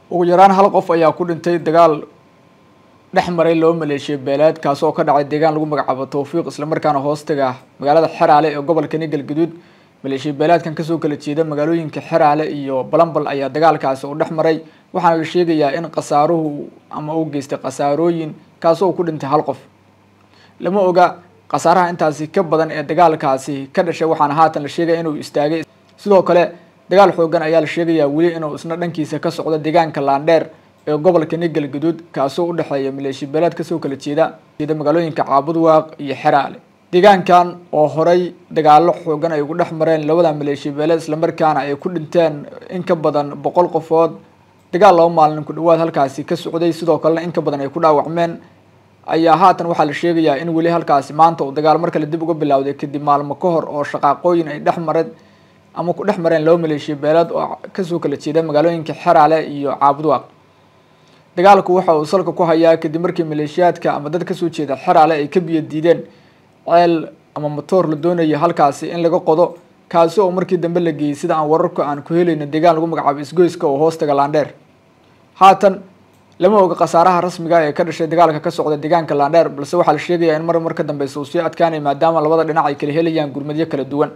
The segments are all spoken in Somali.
ugu yaraan hal qof ayaa ku dhintay dagaal dhex maray laba maleeshiya beeleed kaasi oo ka dhacay deegaan lagu magacaabo towfiiq islamarkaana hoostaga magaalada xeraale ee gobolka nigal gaduud maleeshiya beeleedkan kasoo kala jeeda magaalooyinka xeraale iyo balambal ayaa dagaalkaasi u dhex maray waxaana la sheegayaa in khasaaruhu ama uu geystay khasaarooyin kaasi oo ku dhintay hal qof lama oga khasaaraha intaasi ka badan ee dagaalkaasi ka dhashay waxaana haatan la sheegaya inuu istaagay sidoo kale dagaal xoogan ayaa la sheegayaa weli inuu isna dhankiisa ka socdo deegaanka laandheer ee gobolka nigal gaduud kaasoo u dhexeeya maleeshiya beeleed kasoo kala jeeda jeeda magaalooyinka caabudwaaq iyo xeraale deegaankan oo horay dagaalo xoogan ay ugu dhex mareen labada maleeshiya beeleed islamarkaana ay ku dhinteen in ka badan boqol qofood dagaal laba maalin ku dhawaad halkaasi ka socday sidoo kalena in ka badan ay ku dhaawacmeen ayaa haatan waxaa la sheegayaa in weli halkaasi maanta uu dagaal mar kale dib uga bilowday kadib maalmo ka hor oo shaqaaqooyin ay dhex mareen ama ku dhex mareen laba maleeshiya beeleed oo kasoo kala jeeda magaalooyinka xeraale iyo caabudwaaq dagaalku waxa uu salka ku hayaa kadib markii maleeshiyaadka ama dad kasoo jeeda xeraale ay ka biyo diideen ceel ama matoor la doonaya halkaasi in laga qodo kaasi oo markii dambe la geeyey sida aan wararku aan ku helayno deegaan lagu magacaabo isgoyska oo hoostaga laandheer haatan lama oga khasaaraha rasmiga ee ka dhashay dagaalka ka socda deegaanka laandheer balse waxaa la sheegayaa in mar mar ka dambeysa uu sii adkaanay maadaama labada dhinac ay kala helayaan gurmadyo kala duwan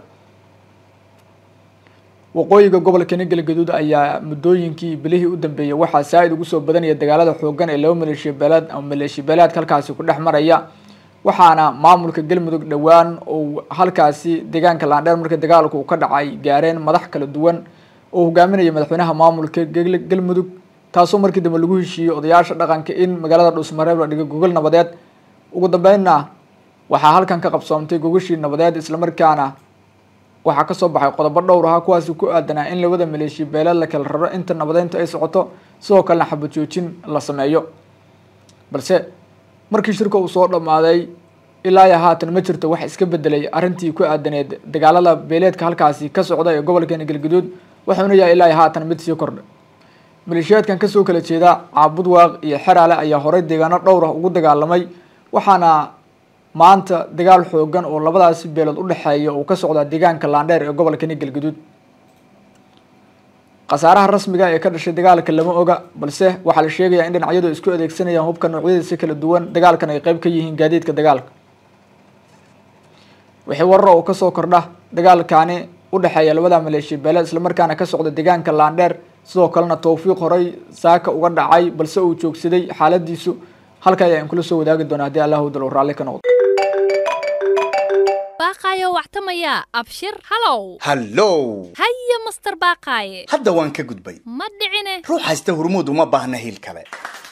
waqooyiga gobolka nigal gaduud ayaa muddooyinkii bilihii u dambeeyay waxaa saa-id ugu soo badanaya dagaalada xoogan ee laba maleeshiya beeleed ama maleeshiya beeleedka halkaasi ku dhex maraya waxaana maamulka galmudug dhowaan uu halkaasi deegaanka laandheer markii dagaalku uu ka dhacay gaareen madax kala duwan oo hogaaminaya madaxweynaha maamulka galmudug taasoo markii dambe lagu heshiiyey odayaasha dhaqanka in magaalada dhuusmareeb la dhigo gogol nabadeed ugu dambeynna waxaa halkan ka qabsoomtay gogashii nabadeed islamarkaana waxaa kasoo baxay qodobo dhowr ahaa kuwaasi ku aadanaa in labada maleeshiya beeleed la kala raro inta nabadeyntu ay socoto sidoo kalena xabad joojin la sameeyo balse markii shirka uu soo dhammaaday ilaa iyo haatan ma jirto wax iska bedelay arrintii ku aadaneed dagaalada beeleedka halkaasi ka socda ee gobolka galgaduud waxauna yahay ilaa iyo haatan mid sii kordha maleeshiyaadkan kasoo kala jeeda caabudwaaq iyo xeraale ayaa horey deegaano dhowr ah ugu dagaalamay waxaana maanta dagaal xoogan oo labadaasi beelood u dhexeeya uu ka socdaa deegaanka laandheer ee gobolka nigal gaduud khasaaraha rasmiga ee ka dhashay dagaalka lama oga balse waxaa la sheegayaa in dhinacyadu isku adeegsanayaan hubka noocyadiisa kala duwan dagaalkan ay qeyb ka yihiin gaadiidka dagaalka wixii wararo oo kasoo kordha dagaalkani u dhexeeya labada maleeshiya beeleed islamarkaana ka socda deegaanka laandheer sidoo kalena towfiiq horey saaka uga dhacay balse uu joogsaday xaaladiisu halka ayaan kula soo wadaagi doona haddii allah dalo raalli ka noqdo baaqaayo wactamaya abshir halow hallow haya master baaqaaye hadda waan ka gudbay ma dhicine ruux haysta hurmuud uma baahna hiil kale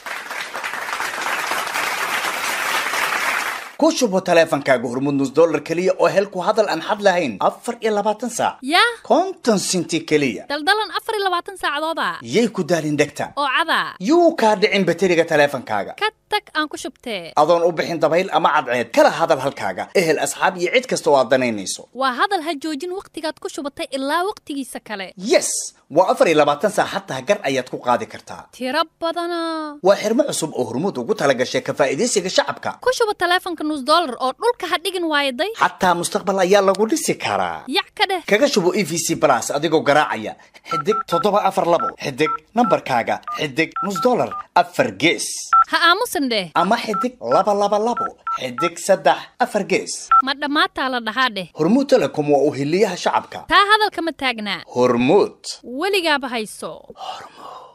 ku shubo taleefankaaga hurmud nus dollar keliya oo hel ku hadal aan xad lahayn afar iyo labaatan saac yah konton sinti keliya daldalan afar iyo labaatan saacadooda yay ku daalin dhegta oo cadaa yuu kaa dhicin bateriga taleefankaaga ka tag aan ku shubtee adoon u bixin dabayl ama cadceed kala hadal halkaaga ehel asxaab iyo cid kasta oo aad danaynayso waa hadal ha joojin wakhtigaad ku shubatay ilaa wakhtigiisa kale yes waa afar iyo labaatan saac xataa gar ayaad ku qaadi kartaa tiro badana waa xirmo cusub oo hurmuud ugu talagashay ka faa'iidaysiga shacabka ku shuba taleefanka nus dollar oo dhulka ha dhigin waayaday xataa mustaqbal ayaa lagu dhisi karaa yac ka dheh kaga shubo e v c plus adigoo garaacaya xidig toddoba afar labo xidig nambarkaaga xidig nus dollar afar gees ha aamusan dheh ama xidig laba laba labo xidig saddex afar gees ma dhammaataa la dhahaa dheh hormuud telecom waa uhiliyaha shacabka taa hadalkama taagnaa hormuud weligaaba hayso hormuud